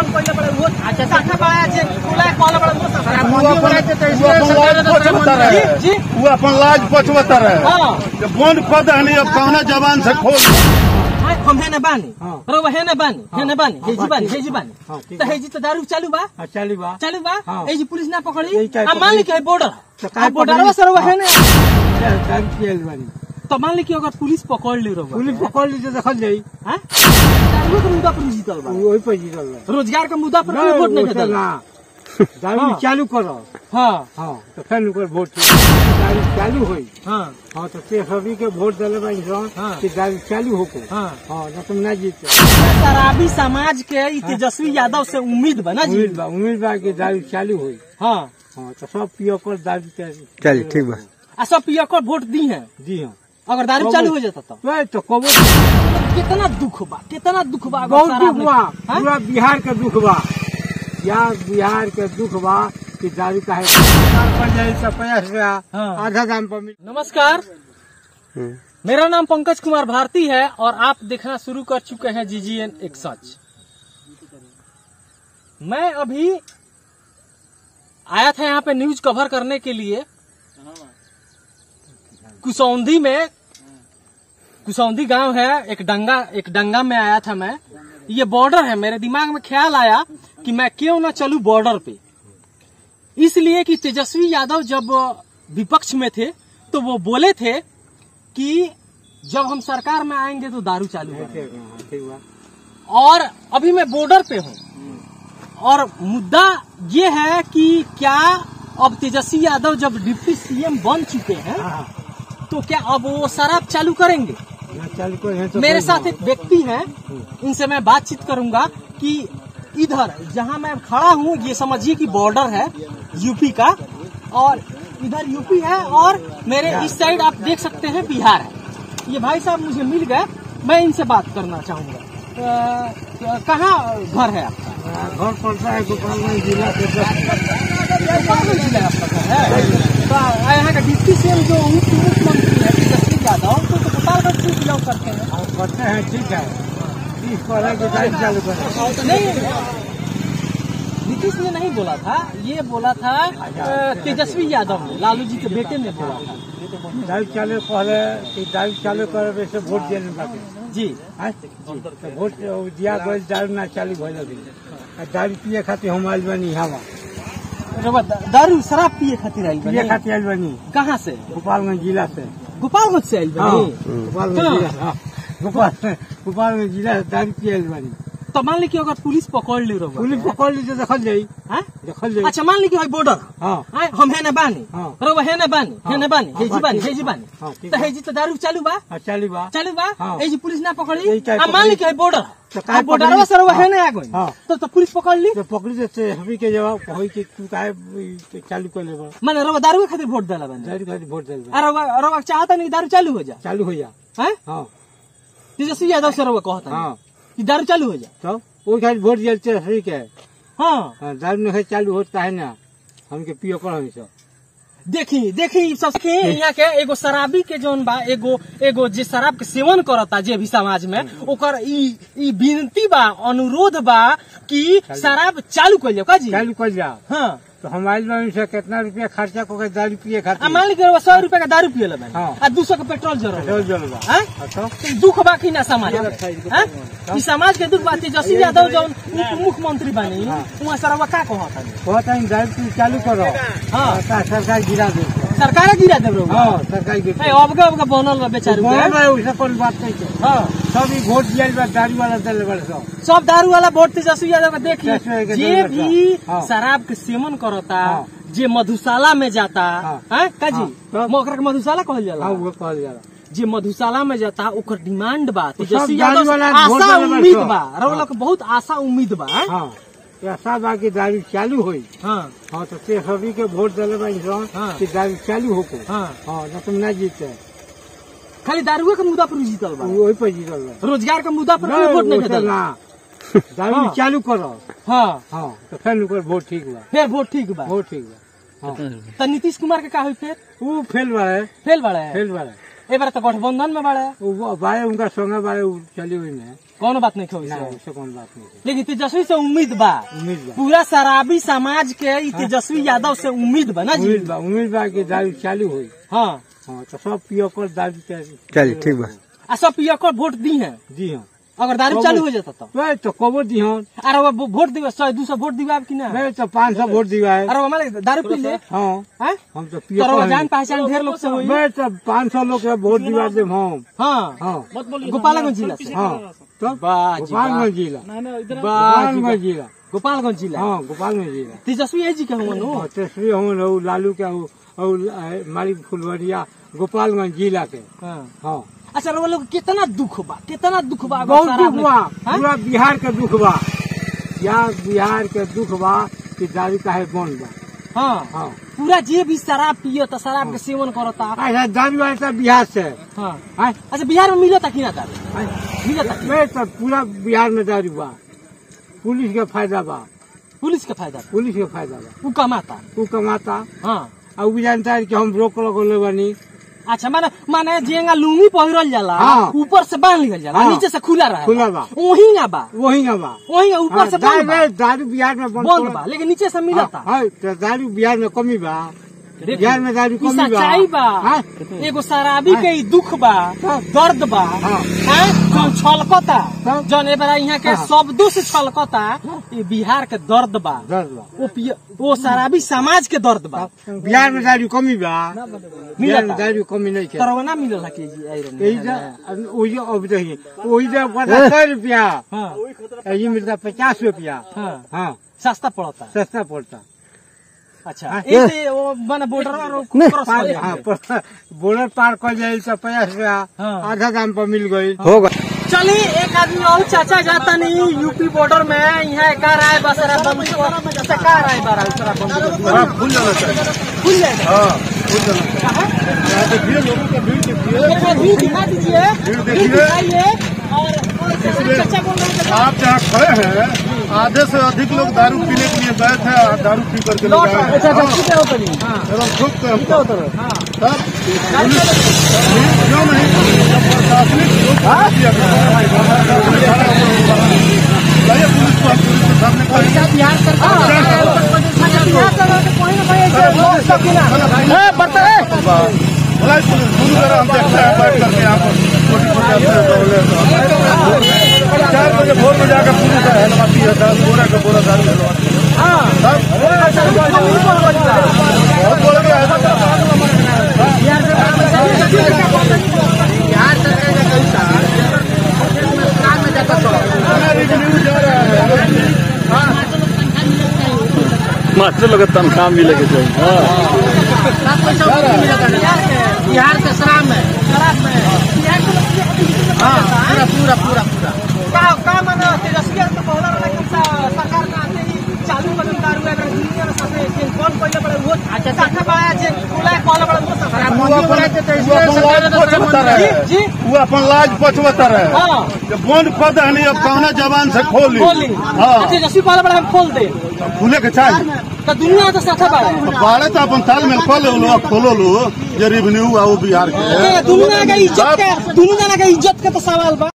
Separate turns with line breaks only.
काम कइले बड़े वो अच्छा साखा बड़ा जे खुला कॉल बड़ा वो साखा
वो अपन वो अपन लाज पछवता
जी
रहे
जी
वो अपन लाज पछवता रहे
हां
कि बंद कर दहनी अब कौना जबान से खोल
हाय हम है ना बानी
हाँ।
रो है ना बानी है ना बानी
हाँ,
हे जी बानी
ठीक
हे जी
हाँ,
बानी
ठीक
तो
है।
हे जी तो दारू चालू बा
हाँ, चली बा
चालू बा
हाँ।
ए जी पुलिस ना पकड़ी
यही काहे
आ मान ली
पकड़ी?
कि बॉर्डर
तो काहे
बॉर्डर
पकड़ी?
सर वो है ना
दारू पियल बानी
तो मान ली कि अगर पुलिस पकड़ ली रहो
पुलिस पकड़ ली तो देखल जाई
हैं दारू के मुद्दा पर जीतल बा
वही पर जीतल बा
रोजगार के मुद्दा पर कोई वोट नहीं
वो तो
देता
ना दारू
हाँ।
चालू करो
हाँ
हाँ तो फिर ओकर वोट दारू चालू होई
हाँ
हाँ तो ते सभी के वोट दिले बानी सन
हाँ।
कि दारू चालू होको
हाँ
हाँ ना तुम ना जीते
शराबी समाज के ई तेजस्वी यादव से उम्मीद बना जी
उम्मीद बा उम्मीद बा कि दारू चालू होई
हाँ
हाँ तो सब पियो कर दारू के
चलिए ठीक बा
आ सब पिया कर वोट दी हैं
जी हाँ
अगर दारू चालू हो जाता तो
वही तो कबो
कितना दुख बा कितना दुख बा अगर
बहुत
शराब
दुख
नहीं-
बा
हाँ?
पूरा बिहार के दुख बा या बिहार के दुख बा कि दारू का है सरकार पर जाए तो पचास रुपया
हाँ।
आधा दाम पर मिल
नमस्कार मेरा नाम पंकज कुमार भारती है और आप देखना शुरू कर चुके हैं जीजीएन एक सच मैं अभी आया था यहाँ पे न्यूज कवर करने के लिए कुसौंधी में कुसौंधी गांव है एक डंगा एक डंगा में आया था मैं ये बॉर्डर है मेरे दिमाग में ख्याल आया कि मैं क्यों ना चलूं बॉर्डर पे इसलिए कि तेजस्वी यादव जब विपक्ष में थे तो वो बोले थे कि जब हम सरकार में आएंगे तो दारू चालू करेंगे
ठीक बा
और अभी मैं बॉर्डर पे हूँ और मुद्दा ये है कि क्या अब तेजस्वी यादव जब डिप्टी सीएम बन चुके हैं
हाँ,
तो क्या अब वो शराब चालू करेंगे
ना चालू कर है तो
मेरे
कोई
साथ
ना।
एक व्यक्ति हैं इनसे मैं बातचीत करूंगा कि इधर जहां मैं खड़ा हूं ये समझिए कि बॉर्डर है यूपी का और इधर यूपी है और मेरे इस साइड आप देख सकते हैं बिहार है ये भाई साहब मुझे मिल गए मैं इनसे बात करना चाहूंगा अ, कहाँ घर है आपका
घर पड़ता है गोपालगंज जिला के दस
गोपालगंज जिला आपका घर है तो यहाँ का डिप्टी सीएम जो उप मुख्यमंत्री है तेजस्वी यादव तो, तो गोपालगंज से बिलोंग करते हैं
और करते हैं ठीक है तीस पर है कि दारू चालू करें
नहीं नीतीश ने नहीं बोला था ये बोला था अ, तेजस्वी यादव ने लालू जी के बेटे ने बोला था
दारू चालू पहले कि दारू चालू करे वैसे वोट दिए बाकी
जी
हाँ? तो वोट दिया गए दारू ना चालू भइल अभी आ दारू पिए खातिर हम आइल बनी हवा
रउआ दा- दारू शराब पिए खातिर आई
पिए खातिर आइल बनी
कहाँ से
गोपालगंज जिला से
गोपालगंज से आई
हाँ
बनी
गोपालगंज
हाँ।
जिला हाँ। गोपाल गोपालगंज जिला से दारू पिए आइल बनी
तो मान ली कि अगर पुलिस पकड़ ली रउआ
पुलिस पकड़ ली तो देखल जाई
हाँ?
देखल जाई
अच्छा मान ली कि भाई बॉर्डर
हाँ
हाँ, हम है ना बानी
हाँ।
रउआ है ना बानी है ना बानी
हाँ,
हे जी बानी
ठीक
हे जी बानी
हाँ, ठीक
तो
है।
हे जी तो दारू चालू बा
हाँ चाली बा
चालू बा
हाँ।
ए जी पुलिस ना पकड़ी
यही काहे
आ मान ली
पकड़ी?
कि बॉर्डर
तो काहे
बॉर्डर
पकड़ी?
सर है
हाँ।
ना आगो
हाँ।
तो तो पुलिस पकड़ ली
तो पकड़ी देते हमी के जवाब कही कि तू काहे ई चालू कर लेबा
माने रउआ दारू के खातिर वोट देला बने
दारू खातिर वोट दिल
आ रउआ रउआ चाहता नहीं दारू चालू हो जा
चालू हो जा
हैं
हाँ
तेजस्वी यादव से रउआ कहता
हाँ
कि दारू चालू हो जा
तो वही खातिर वोट दिल ते सही के
हाँ
हाँ, दारू नहीं चालू होत काहे ना हमके पियो कर हमी सब
देखी देखी सब के यहाँ के एगो शराबी के जोन बा एगो एगो जे शराब के सेवन करता जे भी समाज में ओकर ई ई विनती बा अनुरोध बा कि शराब चालू कर का जी
चालू कर जा
हाँ
तो हम आइल बानी से कितना रुपया खर्चा करके दारू पिए
आ
खातिर
मान ली कि सौ रुपया का दारू पिए लेबे
हाँ।
आ दू सौ का पेट्रोल जरूर
पेट्रोल जलवा
हैं?
अच्छा
तो दुख बा कि ना समाज हैं? ई समाज के दुख बा तेजस्वी यादव जौन उप मुख्यमंत्री बनी वहाँ सरवा का कहता
कहता है दारू पी चालू करो
हाँ
ता सरकार गिरा दे
सरकार गिरा देब रउआ
हाँ सरकार
ए,
गिरा
अबका अबका बनल बा बेचारू के।
बहुत बड़ा वैसा कोई बात नहीं है
हाँ
सब ई वोट दिया बा दारू वाला दल बड़े सब
सब दारू वाला वोट तेजस्वी यादव का देखी
तेजस्वी के
जे
जरूरत
भी
है। हाँ।
शराब के सेवन करता
हाँ।
जे मधुशाला में जाता
हाँ।
हैं काजी
हाँ, तब?
मोकरा के मधुशाला कहल जाला
हाँ वो कहल जाला
जे मधुशाला में जाता ओकर डिमांड बा
सब
तेजस्वी
दारू
यादव से
वाला वोट
आशा
देले बा
उम्मीद
सब।
बा रउआ लोग के बहुत आशा उम्मीद बा हैं?
हाँ ऐसा बा कि दारू चालू होई
हाँ
हाँ तो ते सभी के वोट दिले बा इंसान
हाँ।
कि दारू चालू होको
हाँ
हाँ ना तुम ना जीते
खाली दारुए के मुद्दा पर जीतल बा
वही पर जीतल बा
रोजगार के मुद्दा पर कोई
नहीं,
वोट नहीं
वैसे
देता
ना दारू
हाँ।
चालू करो
हाँ
हाँ तो फिर ऊपर वोट ठीक बा
फिर वोट ठीक बा
वोट ठीक बा हाँ
तो नीतीश कुमार के का हुई फिर
वो फेल बारे
फेल बड़ा है
फेल बारे
ए बार तो गठबंधन में बड़ा है
वो बारे उनका संगे बारे वो चली हुई में
कौन बात नहीं खोई
ना ऐसे कौन बात नहीं है।
लेकिन तेजस्वी से उम्मीद बा
उम्मीद बा
पूरा शराबी समाज के ई तेजस्वी यादव से उम्मीद बा ना जी
उम्मीद बा उम्मीद बा कि दारू चालू हुई
हाँ
हाँ तो सब पियो कर दारू चालू
चलिए ठीक बा
आ सब पिया को वोट दी है
जी हाँ
अगर दारू चालू हो जाता तो
वही तो कबो दी हन
अरे वो वोट दिवे सौ दो सौ वोट दिवा कि ना
वही तो पाँच सौ वोट दिवा है
अरे वो हमारे दारू पी ले
हाँ
हैं?
हम तो पियो
तो
कर
जान पहचान ढेर लोग से हुई
वही तो पाँच सौ लोग के वोट दिवा दे हम
हाँ
हाँ
गोपालगंज जिला से
हाँ तो
वाह जी, वाह।
गोपालगंज जिला
वाह जी,
गोपालगंज जिला
गोपालगंज जिला
हाँ गोपालगंज जिला
तेजस्वी है जी के हुआ नो
और तेसरी हूँ और लालू के हूँ और मारी फुलवरिया गोपालगंज जिला के
हाँ
हाँ
अच्छा वो लोग कितना दुख बा कितना दुख बा अगर
बहुत
शराब
दुख बा
हाँ?
पूरा बिहार के दुख बा यार बिहार के दुख बा कि दारू का है बंद बा
हाँ
हाँ
पूरा जे भी शराब पियो तो शराब के सेवन करता
ऐसा दारू ऐसा बिहार से
हाँ
हाँ?
अच्छा बिहार में मिलता कि ना दारू
हाँ?
मिलता कि
मैं तो पूरा बिहार में दारू बा पुलिस के फायदा बा
पुलिस के फायदा
पुलिस के फायदा बा
वो कमाता
तू कमाता
हाँ
और भी जानता है कि हम रोक लगोले बनी
अच्छा माने माने जेंगा लुंगी पहिरल जाला
हाँ।
ऊपर से बांध लिखल जाला
हाँ।
नीचे से खुला रहा
खुला बा।
वही ना बा
वही ना बा
वही ना ऊपर से
हाँ,
बंद बा
दारू दारू बिहार में बंद
बंद बा लेकिन नीचे से मिलता
हाँ, हाँ, तो दारू बिहार में कमी बा
देखिए,
बिहार में दारू
ई
कमी बा
सच्चाई बा
हाँ?
एगो शराबी के ई दुख बा
हाँ।
दर्द बा
हाँ।
हैं? जौन छलकता
हाँ।
जौन ए बड़ा यहाँ के
हाँ।
शब्दों से छलकता ये बिहार के दर्द बा
दर्द बा
वो पिय- वो शराबी समाज के दर्द बा
बिहार में दारू कमी बा बिहार में दारू कमी नहीं के
तरवना मिलल है के जी आयरन
यही जा वही अब देखिए वही जा पड़ता सौ रुपया
हाँ
ये मिलता पचास रुपया
हाँ
हाँ
सस्ता पड़ता
सस्ता पड़ता
अच्छा
हाँ।
ऐसे वो माने बॉर्डर और क्रॉस
पार
कर
हाँ
जाते।
पर- बॉर्डर पार कर जाए तो पचास रुपया
हाँ।
आधा दाम पर मिल गई
होगा
चलिए एक आदमी और चाचा जाता नहीं यूपी बॉर्डर में यहाँ का राय बसरा बंद से का राय बारा उसरा बंद
हाँ खुल जाना चाहिए
खुल जाएगा
हाँ खुल जाना चाहिए यहाँ देखिए लोगों का भीड़ देखिए
एक बार भीड़ दिखा दीजिए
भीड़
भीड़
देखिए।
दिखाइए और चाचा बोल रहे हैं
आप जहाँ खड़े हैं आधे से अधिक लोग दारू पीने के लिए गए थे और दारू पी करके लोग आए हैं। हाँ, एकदम ठोक के हमको तब क्यों नहीं जब प्रशासनिक लोग किया गया। लाइए पुलिस को हम पुलिस के सामने करेंगे
बिहार सरकार बिहार सरकार के कोई ना कोई ऐसे लोग सब ना ए बता ए
बोला पुलिस शुरू करो हम देखते हैं बैठ करके यहाँ पर छोटी छोटी अपने दौड़े तो चार बजे भोर में जाकर पुलिस है हलवाती है दस बोरा का बोरा दारू हलवाती है तब बहुत बोल गया है रिव्यू जा रहा है
मास्टर लोग तनख्वाह मिले के चाहिए
बिहार के शराब में शराब में बिहार के हाँ पूरा पूरा पूरा पूरा का का माने तेजस्वी तो पहला वाला कि सरकार में आते ही चालू बदल दारू है इंजीनियर सबसे के कौन पहले बड़े वो अच्छा साखा पाया जे खुला कॉल बड़े वो सब
वो अपन वो अपन लाज पछवता रहे
जी
वो अपन लाज पछवता रहे
हाँ
जब बंद कर दहनी अब कौना जबान से खोली
खोली
हाँ
तेजस्वी पहले बड़े हम खोल दे
खुले के चाहिए
तो दुनिया तो साखा पाया
तो बाड़े तो अपन तालमेल खोले लो खोलो लो जे रिवेन्यू आओ बिहार के
दुनिया का इज्जत के दुनिया का इज्जत का तो सवाल बा